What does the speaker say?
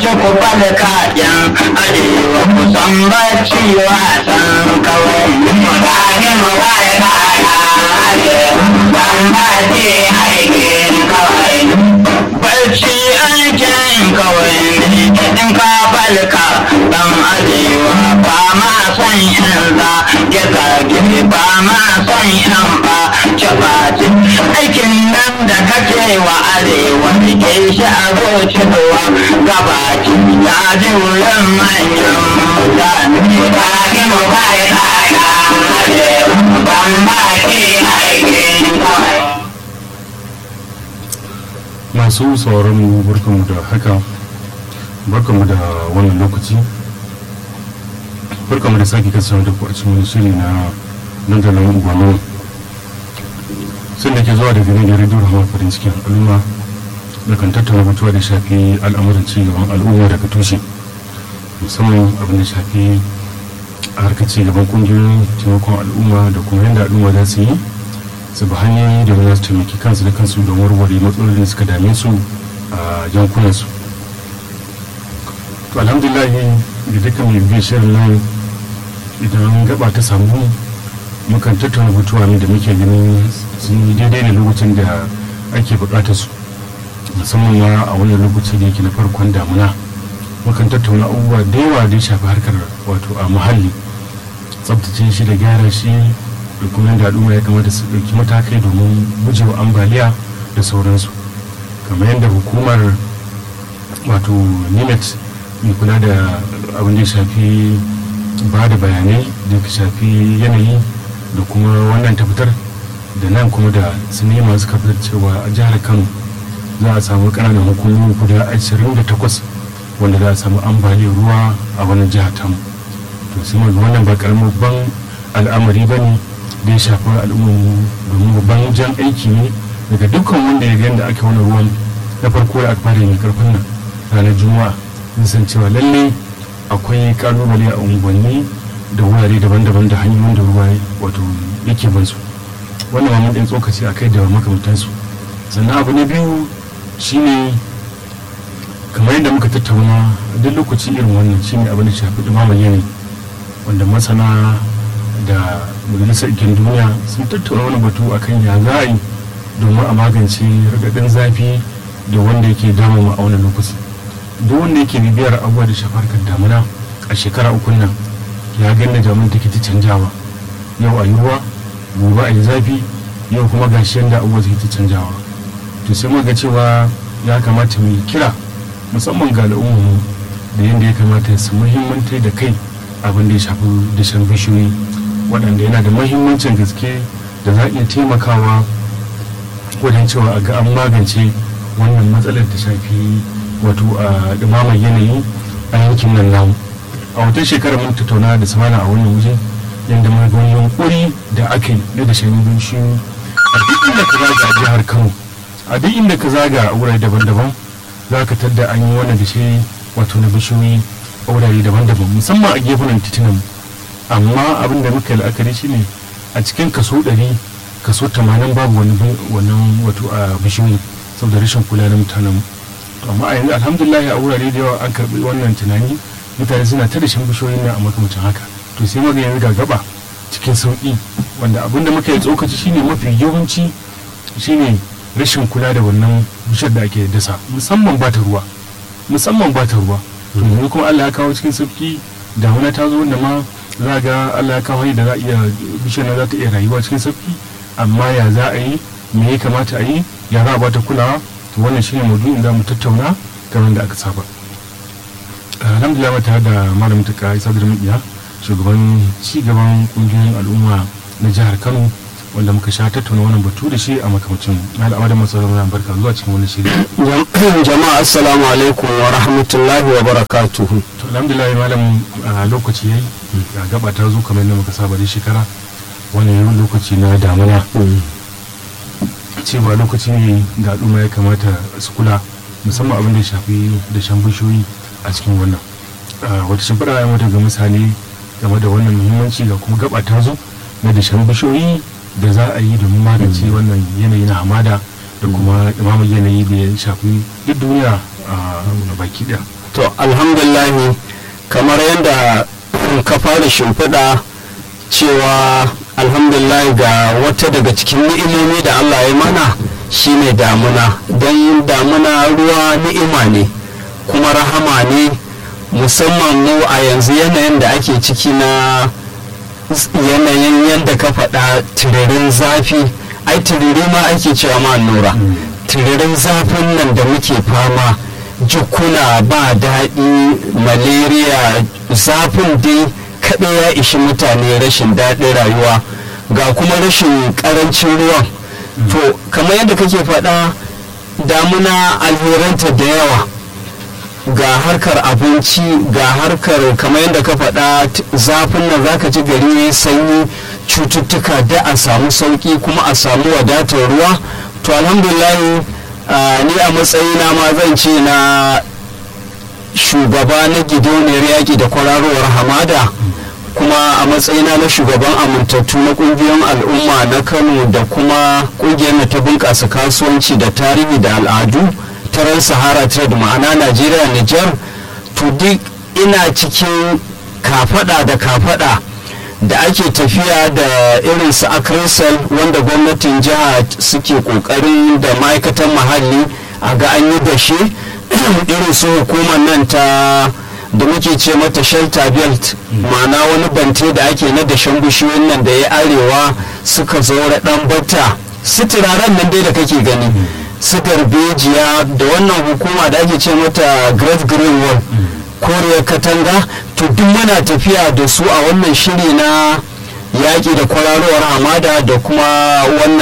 tashi ku falka yan arewa ku san bacci wasan kawai mu tashi mu falka yan arewa san bacci aikin kawai bacci aikin kawai ne in ka falka dan arewa ba ma san yan za ya kage ba ma san yan ba cabaci aikin nan da kake wa arewa ke shi a zuciya gabaci ya ji wurin manyan mutane ba ki mu kai kaya arewa ban ba ki aikin kawai masu sauraron mu barkanmu da haka barkanmu da wannan lokaci barkanmu da sake kasancewa da ku a cikin wani shiri na dandalin ugwano sun da ke zuwa daga nan da rediyo rahama farin cikin al'umma da kan tattauna batuwa da shafi al'amuran ci gaban al'umma daga tushe musamman abin da shafi a harkar ci gaban kungiyoyin taimakon al'umma da kuma yadda al'umma za su yi su bi hanyoyi da za su taimaki kansu da kansu don warware matsalolin da suka dame su a yankunansu to alhamdulillah da dukkan mai biyan shirin nan idan gaba ta samu mukan tattauna batuwa ne da muke ganin sun yi daidai da lokacin da ake bukatar su musamman ma a wannan lokaci da yake na farkon damuna mukan tattauna abubuwa da yawa da ya shafi harkar wato a muhalli tsabtace shi da gyara shi da kuma yadda al'umma ya kamata su ɗauki matakai domin gujewa ambaliya da sauransu kamar yadda hukumar wato nimet mai kula da abin da ya shafi ba da bayanai da ya shafi yanayi da kuma wannan ta fitar da nan kuma da sinima suka fitar cewa a jihar kano za a samu ƙananan hukumomi guda 28 wanda za a samu ambaliyar ruwa a wannan jihar tamu to sai wannan ba karamin ban al'amari ba ne da ya shafi al'ummarmu domin babban jan aiki ne daga dukkan wanda ya gani da aka wani ruwan na farko da aka fara yin karfin nan ranar juma'a sun san cewa lalle akwai kalubale a unguwanni da wurare daban-daban da hanyoyin da ruwa wato yake bansu wannan ma mun ɗan tsokaci a kai da makamantansu sannan abu na biyu shine kamar yadda muka tattauna duk lokaci irin wannan shine abin da shafi ɗumamar yanayi wanda masana da majalisar ikin duniya sun tattauna wani batu akan ya za a yi domin a magance ragadin zafi da wanda yake damu a wani lokaci duk wanda yake bibiyar abubuwa da shafar kan damuna a shekara uku nan ya gani da damun take ta canjawa yau a yi ruwa gobe a yi zafi yau kuma gashi yadda abubuwa take ta canjawa to sai muka cewa ya kamata mu kira musamman ga al'ummu da yadda ya kamata su muhimmantar da kai abin da ya shafi dashen bishiyoyi waɗanda yana da mahimmancin gaske da za a iya taimakawa wajen cewa a ga an magance wannan matsalar da shafi wato a ɗumamar yanayi a yankin nan namu a wata shekarar mun tattauna da samana a wannan waje yadda mun ga yunkuri da aka yi na dashen bishiyoyi a duk inda ka zaga a jihar kano a duk inda ka zaga a wurare daban-daban za ka tadda an yi wannan dashe wato na bishiyoyi a wurare daban-daban musamman a gefunan titunan amma abin da muka yi la'akari shine a cikin kaso 100 kaso 80 babu wannan wato a bishiyoyi saboda rashin kula da mutanen amma a yanzu alhamdulillah a wurare da yawa an karbi wannan tunani mutane suna ta rashin bishiyoyin nan a makamacin haka to sai maga yanzu ga gaba cikin sauki wanda abin da muka yi tsokaci shine mafi yawanci shine rashin kula da wannan bishiyar da ake dasa musamman ba ta ruwa musamman ba ta ruwa to yanzu kuma Allah ya kawo cikin sauki damuna ta zo wanda ma za ga Allah ya kawo da za a iya bishiyar na za ta iya rayuwa cikin sauki amma ya za a yi me ya kamata a yi ya za a bata kulawa to wannan shine maudu'in da mu tattauna kamar da aka saba alhamdulillah mata da malamin ta isa da mabiya shugaban ci gaban kungiyoyin al'umma na jihar Kano wanda muka sha tattauna wannan batu da shi a makamacin al'amada masarar barka zuwa cikin wani shiri jama'a assalamu alaikum wa rahmatullahi wa barakatuhu to alhamdulillah malam a lokaci yayi ga gaba ta zo kamar yadda muka saba da shekara wani yayin lokaci na damuna cewa lokaci ne ga al'umma ya kamata su kula musamman abin da ya shafi da shan bishiyoyi a cikin wannan wata shimfiɗa ya mata ga misali game da wannan muhimmanci ga kuma gaba ta zo na da shan bishiyoyi da za a yi domin magance wannan yanayi na hamada da kuma ɗumamar yanayi da ya shafi duk duniya a baki ɗaya to alhamdulahi kamar yadda ka fara shimfiɗa cewa alhamdulillah ga wata daga cikin ni'imomi da allah ya mana shine damuna don damuna ruwa ni'ima ne kuma rahama ne musamman mu a yanzu yanayin da ake ciki na yanayin yadda ka faɗa tiririn zafi ai tiriri ma ake cewa ma nura tiririn zafin nan da muke fama jikuna ba daɗi malaria zafin dai kaɗai ya ishi mutane rashin daɗin rayuwa ga kuma rashin ƙarancin ruwan to kamar yadda kake faɗa damuna alheranta da yawa ga harkar abinci ga harkar kamar yadda ka faɗa zafin nan zaka ji gari ya sanyi cututtuka da a samu sauƙi kuma a samu wadatar ruwa to alhamdulillah ni a matsayina ma zan ce na shugaba na gidauniyar yaƙi da kwararowar hamada kuma a matsayina na shugaban amintattu na ƙungiyoyin al'umma na kano da kuma ƙungiyar ta bunƙasa kasuwanci da tarihi da al'adu taron sahara trade ma'ana najeriya niger to duk ina cikin kafada da kafada da ake tafiya da irin su akrisal wanda gwamnatin jiha suke kokarin da ma'aikatan muhalli a ga an yi dashe irin su hukumar nan ta da muke ce mata shelter belt ma'ana wani bante da ake na dashen bishiyoyin nan da ya arewa suka zaura dan bata su turaren nan dai da kake gani su darbejiya da wannan hukuma da ake ce mata great green wall koriyar katanga to duk muna tafiya da su a wannan shiri na yaƙi da kwararowar hamada da kuma wannan